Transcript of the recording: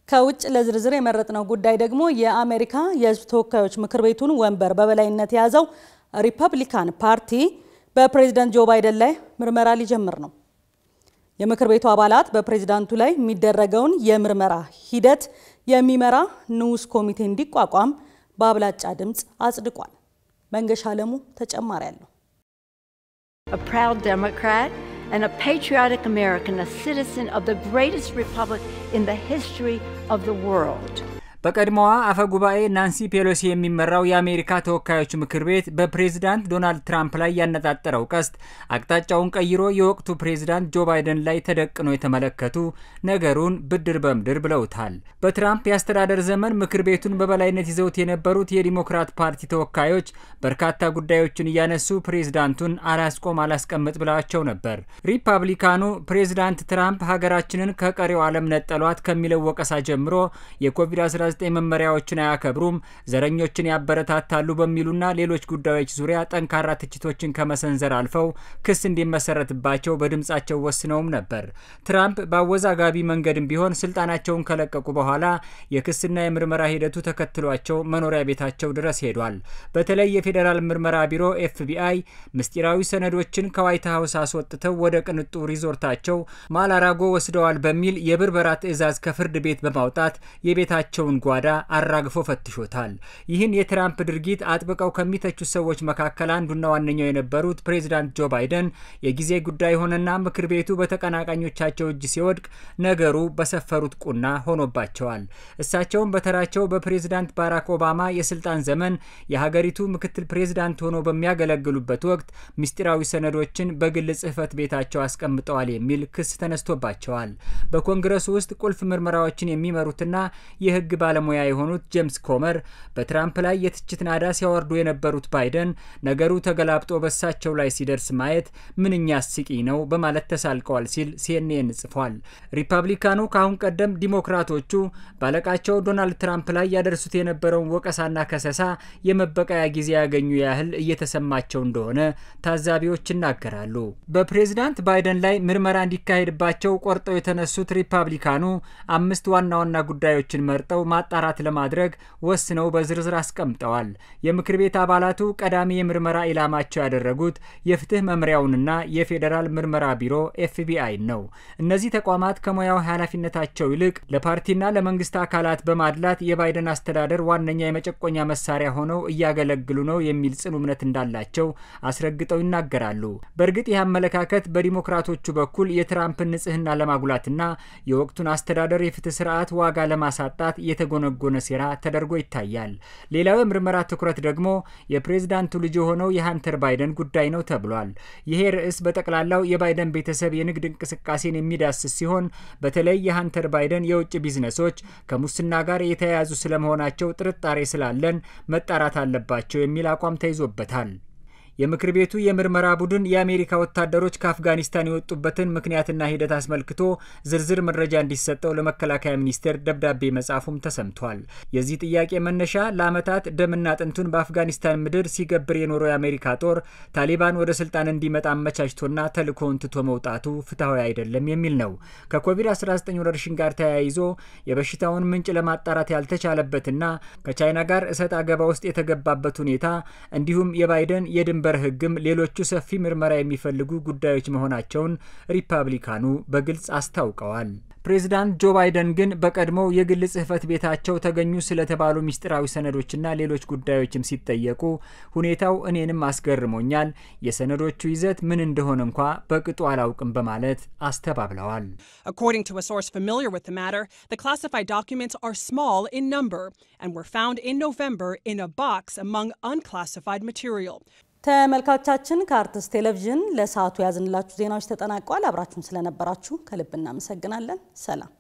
ከውጭ ለዝርዝር የመረጥነው ጉዳይ ደግሞ የአሜሪካ የሕዝብ ተወካዮች ምክር ቤቱን ወንበር በበላይነት የያዘው ሪፐብሊካን ፓርቲ በፕሬዝዳንት ጆ ባይደን ላይ ምርመራ ሊጀምር ነው። የምክር ቤቱ አባላት በፕሬዝዳንቱ ላይ የሚደረገውን የምርመራ ሂደት የሚመራ ንዑስ ኮሚቴ እንዲቋቋም በአብላጫ ድምፅ አጽድቋል። መንገሻ አለሙ ተጨማሪ አለው። a proud Democrat and a patriotic American, a citizen of the greatest republic in the history of the world. በቀድሞዋ አፈ ጉባኤ ናንሲ ፔሎሲ የሚመራው የአሜሪካ ተወካዮች ምክር ቤት በፕሬዝዳንት ዶናልድ ትራምፕ ላይ ያነጣጠረው ቀስት አቅጣጫውን ቀይሮ የወቅቱ ፕሬዝዳንት ጆ ባይደን ላይ ተደቅኖ የተመለከቱ ነገሩን ብድር በምድር ብለውታል። በትራምፕ የአስተዳደር ዘመን ምክር ቤቱን በበላይነት ይዘውት የነበሩት የዲሞክራት ፓርቲ ተወካዮች በርካታ ጉዳዮችን እያነሱ ፕሬዝዳንቱን አላስቆም አላስቀምጥ ብለዋቸው ነበር። ሪፐብሊካኑ ፕሬዝዳንት ትራምፕ ሀገራችንን ከቀሪው ዓለም ነጠሏት ከሚለው ወቀሳ ጀምሮ የኮቪድ-19 መመሪያዎችን አያከብሩም፣ ዘረኞችን ያበረታታሉ በሚሉና ሌሎች ጉዳዮች ዙሪያ ጠንካራ ትችቶችን ከመሰንዘር አልፈው ክስ እንዲመሰረትባቸው በድምጻቸው ወስነውም ነበር። ትራምፕ በአወዛጋቢ መንገድም ቢሆን ስልጣናቸውን ከለቀቁ በኋላ የክስና የምርመራ ሂደቱ ተከትሏቸው መኖሪያ ቤታቸው ድረስ ሄዷል። በተለይ የፌዴራል ምርመራ ቢሮ ኤፍቢአይ ምስጢራዊ ሰነዶችን ከዋይት ሀውስ አስወጥተው ወደ ቅንጡ ሪዞርታቸው ማላራጎ ወስደዋል በሚል የብርበራ ትዕዛዝ ከፍርድ ቤት በማውጣት የቤታቸውን ጓዳ አራግፎ ፈትሾታል። ይህን የትራምፕ ድርጊት አጥብቀው ከሚተቹት ሰዎች መካከል አንዱና ዋነኛው የነበሩት ፕሬዚዳንት ጆ ባይደን የጊዜ ጉዳይ ሆነና ምክር ቤቱ በተቀናቃኞቻቸው እጅ ሲወድቅ ነገሩ በሰፈሩት ቁና ሆኖባቸዋል። እሳቸውም በተራቸው በፕሬዚዳንት ባራክ ኦባማ የስልጣን ዘመን የሀገሪቱ ምክትል ፕሬዚዳንት ሆነው በሚያገለግሉበት ወቅት ምስጢራዊ ሰነዶችን በግል ጽሕፈት ቤታቸው አስቀምጠዋል የሚል ክስ ተነስቶባቸዋል። በኮንግረሱ ውስጥ ቁልፍ ምርመራዎችን የሚመሩትና የሕግ ባለሙያ የሆኑት ጄምስ ኮመር በትራምፕ ላይ የትችት ናዳ ሲያወርዱ የነበሩት ባይደን ነገሩ ተገላብጦ በሳቸው ላይ ሲደርስ ማየት ምንኛ አስቂኝ ነው በማለት ተሳልቀዋል ሲል ሲኤንኤን ጽፏል። ሪፐብሊካኑ ከአሁን ቀደም ዲሞክራቶቹ ባለቃቸው ዶናልድ ትራምፕ ላይ ያደርሱት የነበረውን ወቀሳና ከሰሳ የመበቀያ ጊዜ ያገኙ ያህል እየተሰማቸው እንደሆነ ታዛቢዎች ይናገራሉ። በፕሬዝዳንት ባይደን ላይ ምርመራ እንዲካሄድባቸው ቆርጠው የተነሱት ሪፐብሊካኑ አምስት ዋና ዋና ጉዳዮችን መርጠው ማጣራት ለማድረግ ወስነው በዝርዝር አስቀምጠዋል። የምክር ቤት አባላቱ ቀዳሚ የምርመራ ኢላማቸው ያደረጉት የፍትህ መምሪያውንና የፌዴራል ምርመራ ቢሮ ኤፍቢአይ ነው። እነዚህ ተቋማት ከሙያው ኃላፊነታቸው ይልቅ ለፓርቲና ለመንግስት አካላት በማድላት የባይደን አስተዳደር ዋነኛ የመጨቆኛ መሳሪያ ሆነው እያገለግሉ ነው የሚል ጽኑ እምነት እንዳላቸው አስረግጠው ይናገራሉ። በእርግጥ ይህ አመለካከት በዲሞክራቶቹ በኩል የትራምፕን ንጽህና ለማጉላትና የወቅቱን አስተዳደር የፍትህ ስርዓት ዋጋ ለማሳጣት የተጎነጎነ ሴራ ተደርጎ ይታያል። ሌላው የምርመራ ትኩረት ደግሞ የፕሬዝዳንቱ ልጅ የሆነው የሀንተር ባይደን ጉዳይ ነው ተብሏል። ይሄ ርዕስ በጠቅላላው የባይደን ቤተሰብ የንግድ እንቅስቃሴን የሚዳስስ ሲሆን በተለይ የሀንተር ባይደን የውጭ ቢዝነሶች ከሙስና ጋር የተያያዙ ስለመሆናቸው ጥርጣሬ ስላለን መጣራት አለባቸው የሚል አቋም ተይዞበታል። የምክር ቤቱ የምርመራ ቡድን የአሜሪካ ወታደሮች ከአፍጋኒስታን የወጡበትን ምክንያትና ሂደት አስመልክቶ ዝርዝር መረጃ እንዲሰጠው ለመከላከያ ሚኒስቴር ደብዳቤ መጻፉም ተሰምቷል። የዚህ ጥያቄ መነሻ ለዓመታት ደምና አጥንቱን በአፍጋኒስታን ምድር ሲገብር የኖረው የአሜሪካ ጦር ታሊባን ወደ ስልጣን እንዲመጣ አመቻችቶና ተልእኮውን ትቶ መውጣቱ ፍትሐዊ አይደለም የሚል ነው። ከኮቪድ-19 ወረርሽኝ ጋር ተያይዞ የበሽታውን ምንጭ ለማጣራት ያልተቻለበትና ከቻይና ጋር እሰጥ አገባ ውስጥ የተገባበት ሁኔታ እንዲሁም የባይደን የድንበር የድንበር ሕግም ሌሎቹ ሰፊ ምርመራ የሚፈልጉ ጉዳዮች መሆናቸውን ሪፐብሊካኑ በግልጽ አስታውቀዋል። ፕሬዚዳንት ጆ ባይደን ግን በቀድሞው የግል ጽሕፈት ቤታቸው ተገኙ ስለተባሉ ምስጢራዊ ሰነዶችና ሌሎች ጉዳዮችም ሲጠየቁ ሁኔታው እኔንም አስገርሞኛል፣ የሰነዶቹ ይዘት ምን እንደሆነ እንኳ በቅጡ አላውቅም በማለት አስተባብለዋል። According to a source familiar with the matter, the classified documents are small in number and were found in November in a box among unclassified material. ተመልካቾቻችን ከአርትስ ቴሌቪዥን ለሰዓቱ ያዝንላችሁ ዜናዎች ተጠናቀዋል። አብራችሁን ስለነበራችሁ ከልብ እናመሰግናለን። ሰላም